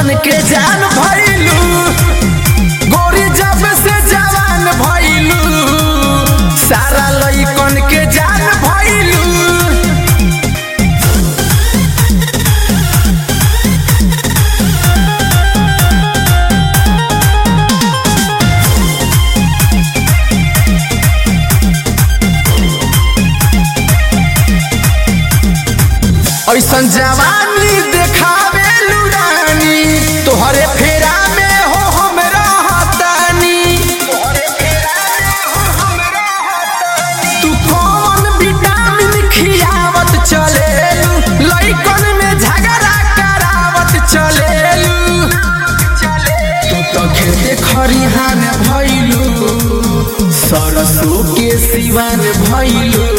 लइकन के जान भइलू गोरी जब से जवान भइलू सारा लइकन के जान भइलू ऐसन जवानी देखावे लुरानी तोहरे फेरा में हो हम रहतानी तू कौन विटामिन खियावत चलेलू लइकन में झगड़ा करावत चलेलू तू तो खेते खरिहान भइलू सरसों के सिवान भइलू